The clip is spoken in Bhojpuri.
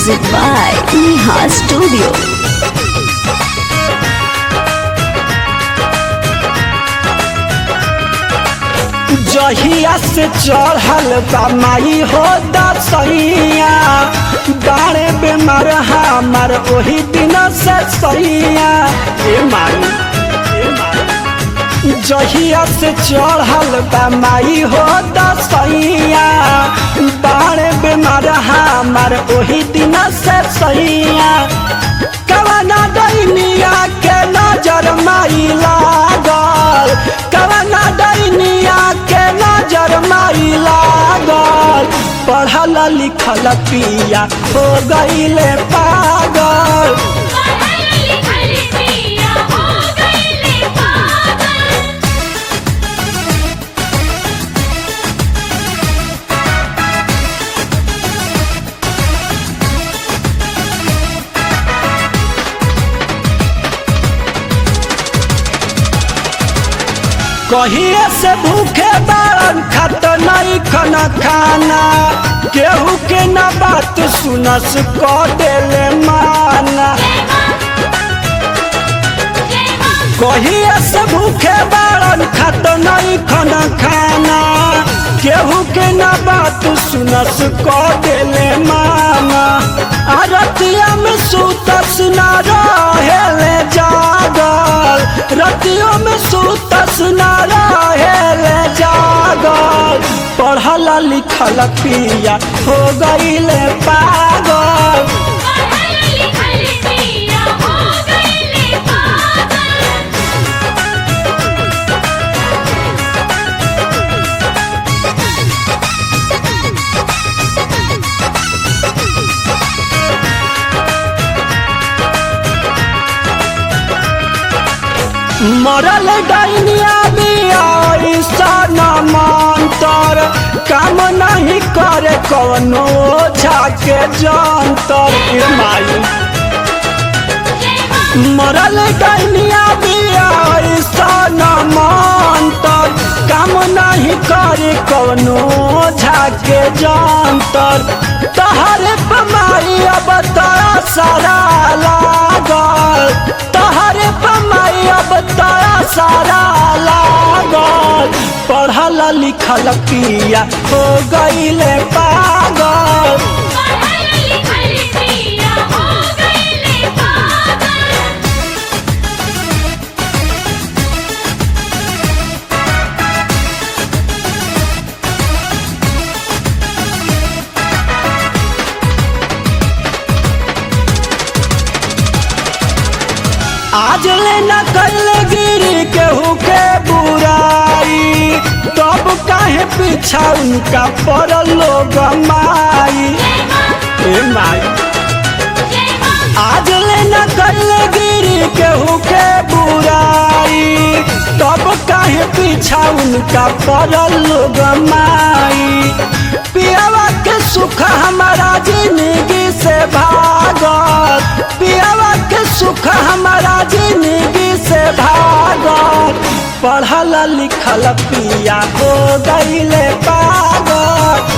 Music by Neha Studio. जहिया से चढ़ल बा माई हो दसैया बारे बेमार हमार ओही दिन से सैया ए माई ए माई जहिया से चढ़ल बा माई हो दसैया बारे बेमार हमार ओही दिन से सैया कवना दैनिया के नजर माई लागल कवना दैनिया के नजर माई लागल पढ़ल लिखल पिया हो गईले पागल कहिए से भूखे बारन खत नहीं खना खाना केहू के न बात सुनस क देले माना कहिए से भूखे बारन खत नहीं खना खाना केहू के न बात सुनस क देले माना आरतिया में सुतस न रहेले जागल रतियों में सुतस न रहेले जागल पढ़ल लिखल पिया हो गईले पागल मरल डैनिया बिया मंतर काम नहीं करे कवनो झाके जंतर ए माई मरल डैनिया बिया मंतर काम नहीं करे कवनो झाके जंतर तहरे पमाई अब तरा सारा लागल तहरे पमाई अब तरा सारा लागल पढ़ल लिखल पिया हो गईले पागल आज ले न कल गिरी केहू के बुराई तब काहे पीछा उनका पड़ल लोग माई ए माई आज ले न कल गिरी केहू के बुराई तब काहे पीछा उनका पड़ल लोग माई पियावा के सुख हमारा जिंदगी से भागल पियावा के सुख हमारा जिंदगी से भागल पढ़ल लिखल पिया हो गईले पागल